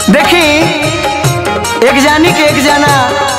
देखी एक जानी के एक जाना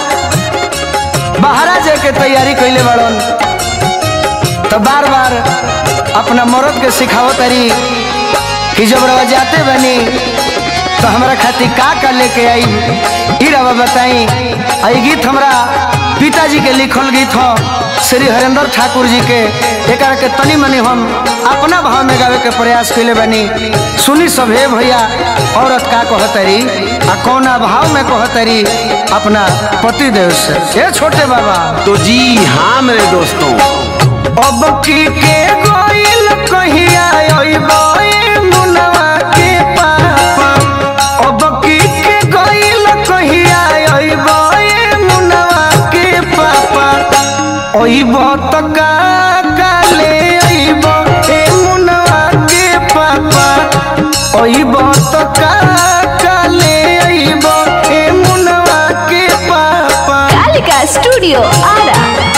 बाहरा जाए के तैयारी कैले बड़न तो बार बार अपना मरद के सिखावत तारी कि जब रवा जाते बनी तो हमारा खातिर का का लेके आई ई रवा बताई आई गीत हमरा पिताजी के लिखल गीत हो श्री हरेंद्र ठाकुर जी के एक के तनी मनी हम अपना भाव में गावे के प्रयास कैले बनी सुनी सभे भैया औरत का कहतरी आ कौना भाव में कहतरी अपना पति देव से ए छोटे बाबा तो जी हाँ मेरे दोस्तों अब की के गोइल कहिया अइबो ए मुनवा के पापा अब की के गोइल कहिया अइबो ए मुनवा के पापा अइबो त का काले अइबो ए मुनवा के पापा अइबो त का काले अइबो ए मुनवा के पापा कालिका स्टूडियो आरा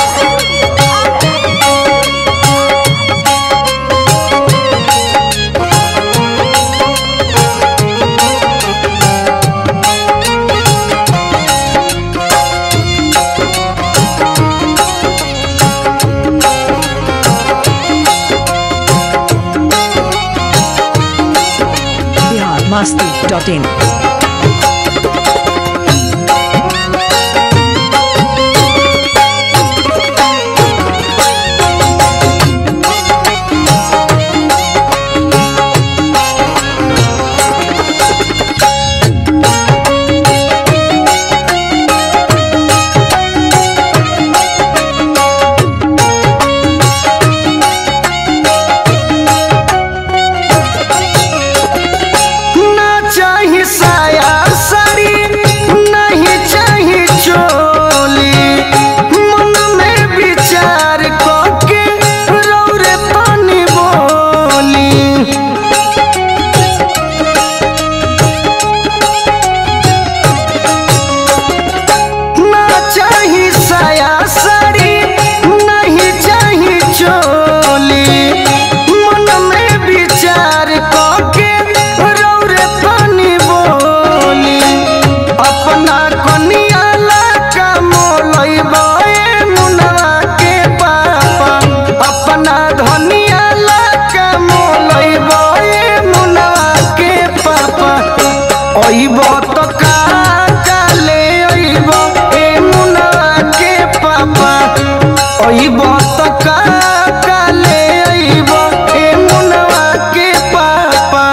biharmasti.in ना चाही साया साड़ी नहीं चाही चोली मन में विचार करके रौरे पानी बोली ना चाही साया साड़ी नहीं चाही चोली मन में विचार करके रौरे पानी बोली अपना कनिया का मोलैबा ए मुनवा के पापा अपना धनिया का मोलैबा ए मुनवा के पापा अइबो त का काले अइबो ए मुनवा के पापा अइबो त का काले अइबो ए मुनवा के पापा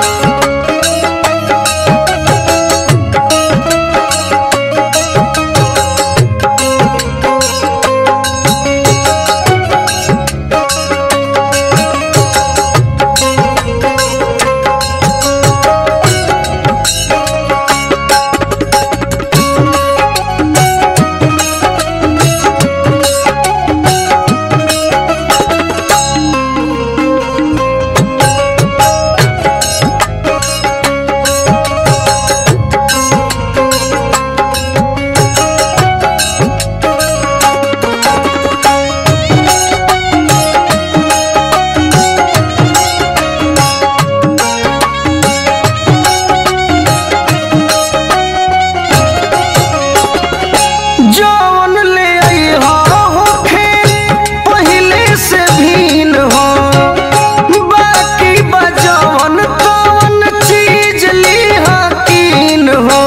जौन ले आई हो होखे पहिले से भीन हो बाकी बजौन तौन चीज ली हकीन हो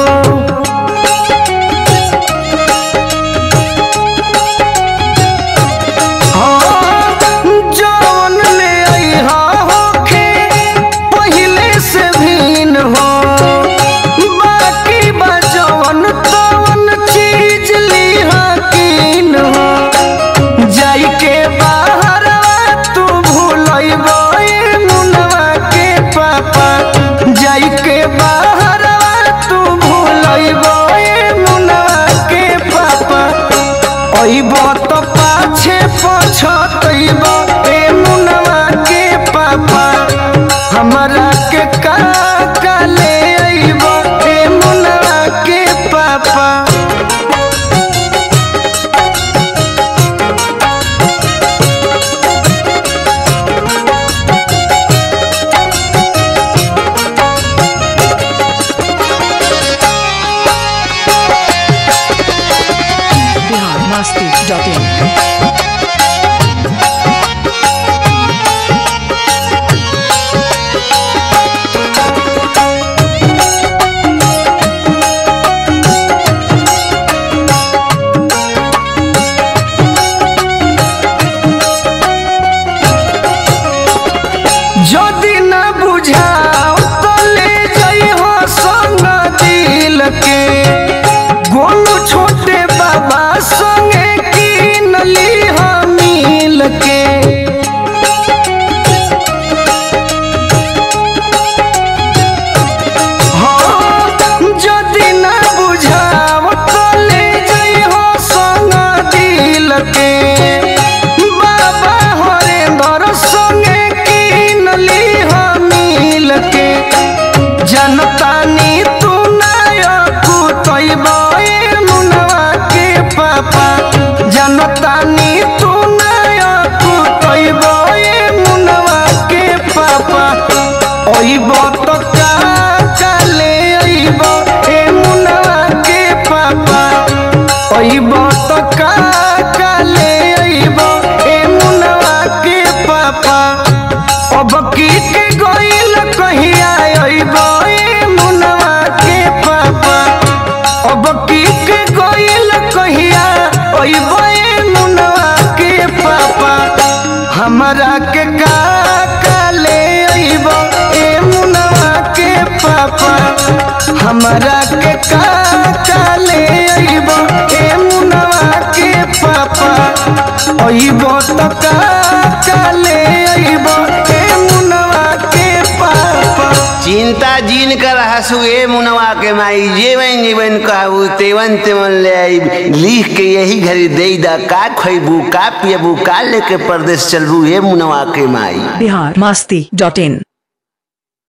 जौन ले आई हो होखे पहिले से भीन हो बाकी बजौन तौन चीज ली हकीन हो जाई के बाहरवा तू भूलइबो ए मुनवा के पापा जाई के बाहरवा तू भूलइबो ए मुनवा के पापा अइबो त पाछे पछतइबो ए मुनवा के पापा हमरा के का का ले अइबो ए मुनवा के पापा ओइब तो का काले ओइब ए मुनवा के पापा ओइब तो का काले ओइब ए मुनवा के पापा अब की के गोइल कहिया ओइब ए मुनवा के पापा अब की के गोइल कहिया ओइब ए मुनवा के पापा हमरा के का काले ओइब ए मुनवा के पापा हमरा के का काले ओइब ए मुनवा के पापा ओइब तो का काले ओइब ए मुनवा के पापा चिंता जीन कर हसु ए मुनवा के माई जेवन जीवन कहू तेवन तेवन ले आई लिख के यही घड़ी दे दा का खैबू का पियबू का लेके परदेश चलबू ए मुनवा के माई बिहार मस्ती डॉट इन